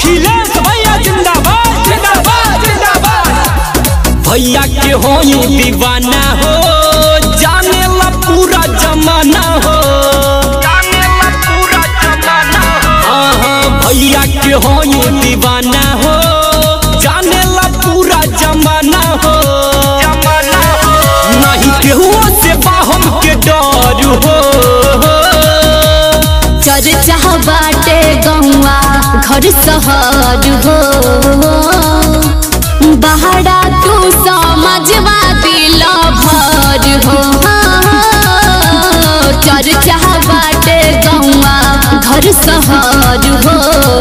अखिलेश भैया जिंदाबाद जिंदाबाद जिंदाबाद भैया के होई दीवाना हो जाने ला पूरा जमाना हो हाँ हाँ भैया के होई दीवाना हो जाने ला पूरा जमाना हो नहीं केहू से बाहम के डर हो चर्चा बाटे गौआ घर सहर हो बहरा तू समाजवादी लभर हो चर्चा बाटे गौआ घर सहर हो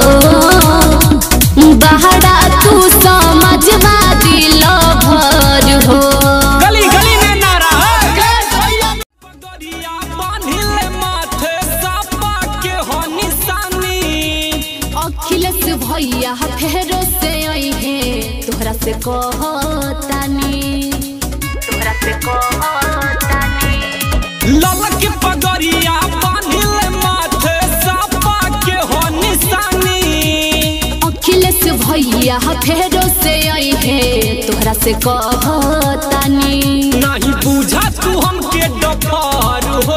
बहरा तू समाजवादी लभर हो गली गली में नारा है पगड़िया बांधिले माथे सापा के हो निशानी अखिलेश भैया फेरो से अइहे तोहरा से कहतानी तोहरा से कहतानी ललक पगड़िया बांधिले माथे सापा के हो निशानी अखिलेश भैया फेरो से अइहे तोहरा से कहतानी नहीं बुझा तू हमके डफर हो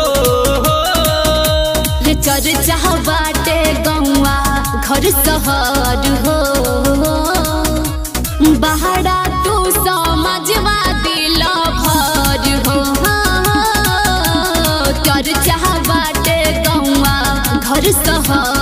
रे चर्चा बाटे गौआ घर सहर हो बहरा तू समाजवादी लभर हो चर्चा बाटे गौआ घर सहर